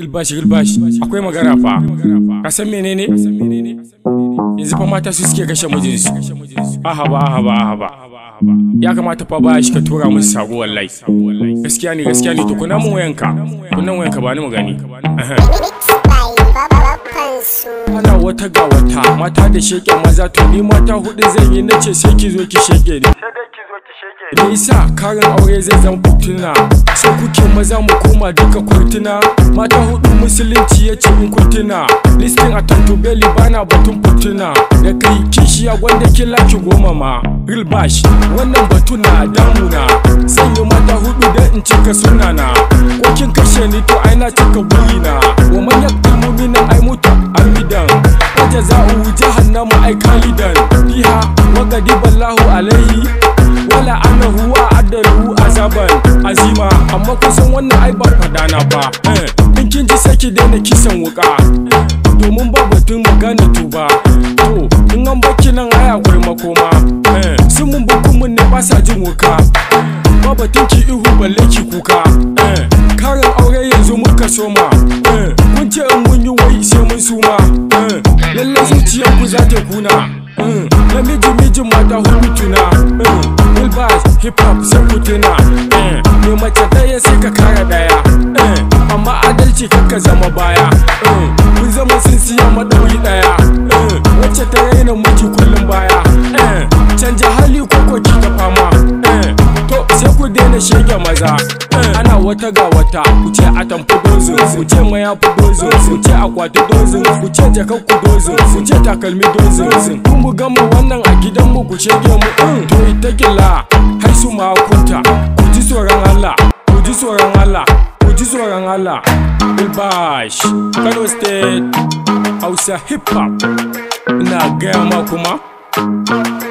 Gilbashi gilbashi akwai magana fa ka san menene yanzu fa mata su suke kashe mijinsu ahaba ahaba ahaba ya kamata fa ba shi ka tura musu sako wallahi gaskiya ne gaskiya ne to kuna mun wayanka kunan wayanka ba ni mu gani ana wata ga wata mata da sheke maza to ni mata hudu zan yi nace sai ki zo ki sheke ni Me yasa karin aure zai zama fituna sai kuke maza mu koma duka kurtuna mata hudu musulunci ya ce in kurtuna listin a tantubeli bana batun fituna da kai kishiya gwanda kila ki goma ma real bash wannan batu na damuna sanya mata hudu da in cika sunana ko kin kashe ni to ai na cika burina wa manyan kalmomi nan ai mutu amidan wajen za'u jahannama ai kalidan fiha wa gadiballahu alaihi wala annahu wa adalu azaban azima amma kusan wannan ai ba fadana ba in kin ji sai ki daina kisan wuka domin ba batun magana tuba to in an baki nan ai akwai makoma sun mun bukumun ne ba sa jin wuka ba batun ki ihu balle ki kuka karin aure yanzu muka soma kun ce in mun yi wai sai mun suma lallai zuciyar ku za ta kuna namiji mijin mata hudu tuna Wilbars hip hop sai ku tuna Me mace daya sai ka kara daya Amma adalci kakka zama baya Kun zama sun siya madauri daya Wacce ta raina miki kullum baya Canja hali ko ki ta fama To sai ku daina shege maza Ana wata ga wata ku ce a tamfi dozin ku ce maya fi dozin ku ce akwati dozin ku ce jakar ku dozin ku ce takalmi dozin kun mu gama wannan a gidan mu ku shege mu to ita gilla har su ma kunta ku ji tsoron Allah ku ji tsoron Allah ku ji tsoron Allah Bilbash Kano State Hausa Hip Hop ina gaya ma kuma